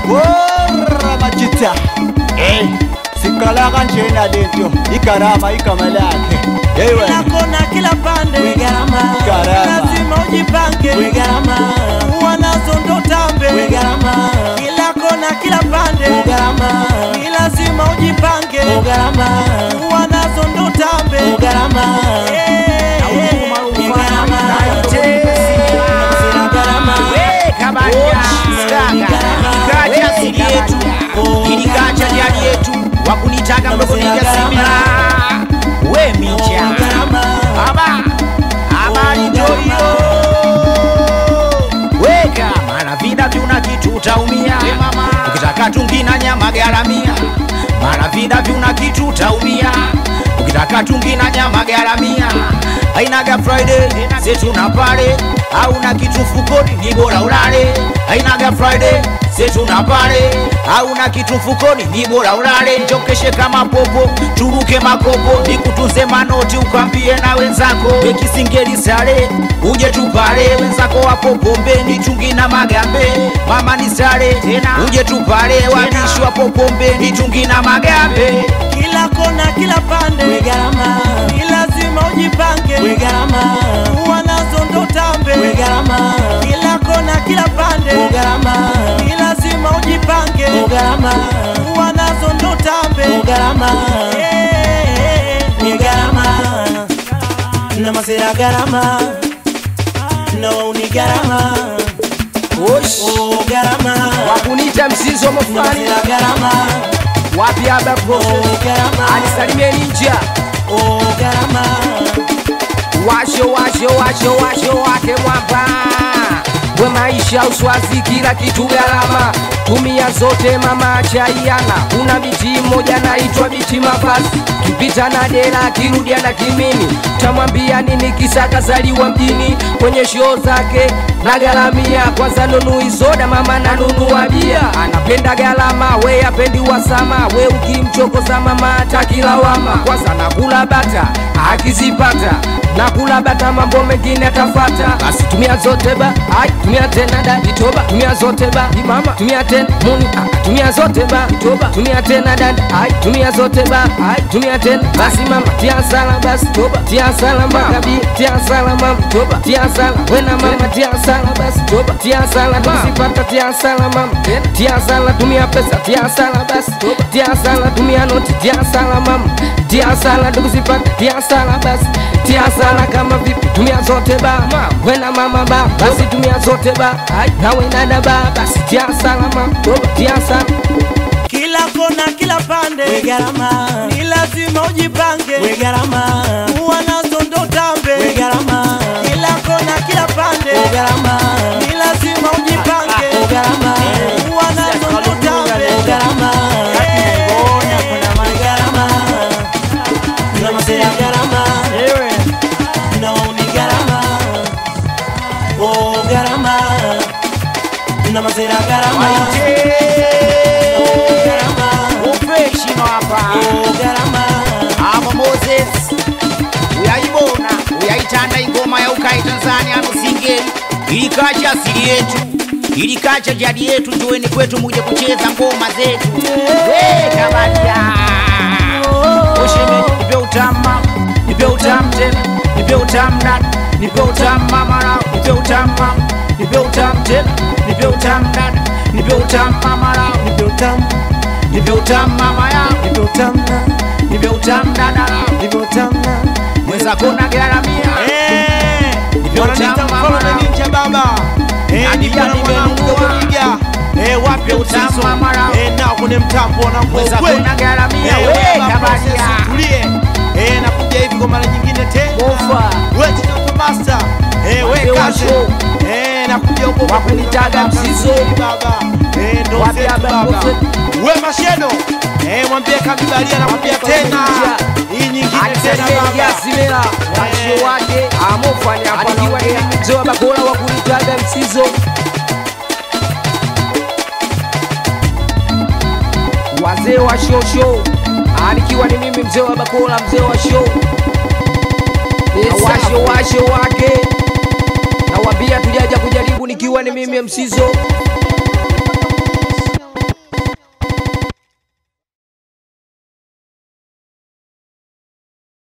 Porra majita Eh Sikala kanjena lento Ikarama igama lakhe Hey kila wena kona kila pande Gharama. Gharama. lazima ujipange Gharama. wanazo ndo tambe Gharama. kila kona kila pande Gharama. ni lazima ujipange Gharama. wanazo ndo tambe Gharama. Eh, eh, Gharama. Gharama. Ikaja asili yetu ilikacha jadi yetu wakunitaka mdogo nijasimila we micha aba habari ndio hiyo weka maana vida vyuna kitu utaumia ukitaka tungi na nyama garamia maana vida vyuna kitu utaumia ukitaka tungi na nyama garamia ainaga friday setuna pale au na kitu mfukoni ni bora ulale ainaga friday setuna pale au na kitu mfukoni ni bora ulale njokeshe kama popo turuke makopo nikutunze manoti ukambie na wenzako ekisingeli sale uje tupale wenzako wapo pombeni chungi na magambe mama ni sale tena uje tupale wabishi wapo pombeni chungi na magambe kila kona kila pande Gharama. ni lazima ujipange Gharama. wanazo ndo tambe Gharama. kila kona kila pande Gharama. ni lazima ujipange Gharama. wanazo ndo tambe Gharama. Eh, Ni gharama. Na masera gharama. No ni gharama. Oh gharama. wakunita msizo Na mofani masera gharama. wapi aba Oh gharama. anisalimieni nja Oh gharama. washo washo washo washo wake mwamba we maisha uswazi kila kitu gharama tumia zote mama chaiana kuna biti moja naitwa biti mavazi kipita na dera kirudia na kimini tamwambia nini kisa kazaliwa mjini kwenye shoo zake na garamia kwanza nunui soda mama na nunua bia anapenda galama we apendi wasama we ukimchokoza mama atakilawama kwanza nakula bata akizipata nakula bata mambo mengine atafata basi tumia zote ba ai tumia tena da itoba tumia zote ba imama tumia tena muni ah, tumia zote ba itoba tumia tena dada ai tumia zote ba ai tumia tena basi mama tia sala basi toba tia sala makabi tia sala mama toba tia sala wena mama tia sala basi toba tia sala tukisipata tia sala mama tena tia sala tumia pesa tia sala basi toba tia sala tumia noti tia sala mama tia sala tukisipata tia sala basi tia sala kama vipi tumia zote ba wena mama ba basi tumia zote ba ai na wena ba basi tia sala mama toba tia sala kila kona kila pande Gharama. ni lazima ujipange Gharama. wanazo ndo tambe Gharama. kila kona kila pande Gharama. ni lazima ujipange Gharama. wanazo ndo tambe Gharama. Bona kuna Gharama. Na masera gharama. Ewe No ni gharama. Oh gharama. Na masera gharama. Oh gharama. upeshino hapa Oh gharama. ava moses uyaibona uyaitanda ingoma ya ukai tanzania msingeli ilikacha asili yetu ilikacha jadi yetu njoweni kwetu muje kucheza ngoma zetu wekabadia ushimi nipe utama nipe utamu tena nipe utamu dada nipe utamu mama nao nipe utamu mama nipe utamu tena nipe utamu dada nipe utamu mama nao nipe utamu nipe utamu mama yao nipe utamu nipe utamu dada nao nipe utamu mwenzako na garamia Eh, Nipe wananiita utamu, mfalme mama. ninja baba Eh, Hadi nikiwa na jani mwanangu nimenunua. Dodoniga. Eh, wapi Nipe utamu, usizo mama. Eh, nao kwenye mtambo wanangu wa mwenzako ukweli. na garamia Eh, we baba, kabadia process, tulie Eh, nakuja hivi kwa mara nyingine tena Ofa. We Tito Master Eh, Wazee we wa kaze show. Eh, nakuja huko kwa Wakunitaga baba, msizo. baba Eh, ndo Wapi zetu hapa, baba mzee? We Mashedo Eh, mwambie kabibalia nakuja Wapi tena hapa, Hii nyingine tena baba alisalimia washo wake Amofanya hapa alikiwa naongea. ni mzee wa bakora wa kunitaga msizo wazee wa shosho alikiwa ni mimi mzee wa bakora mzee wa show washo washo wake nawambia tujaja kujaribu nikiwa ni mimi msizo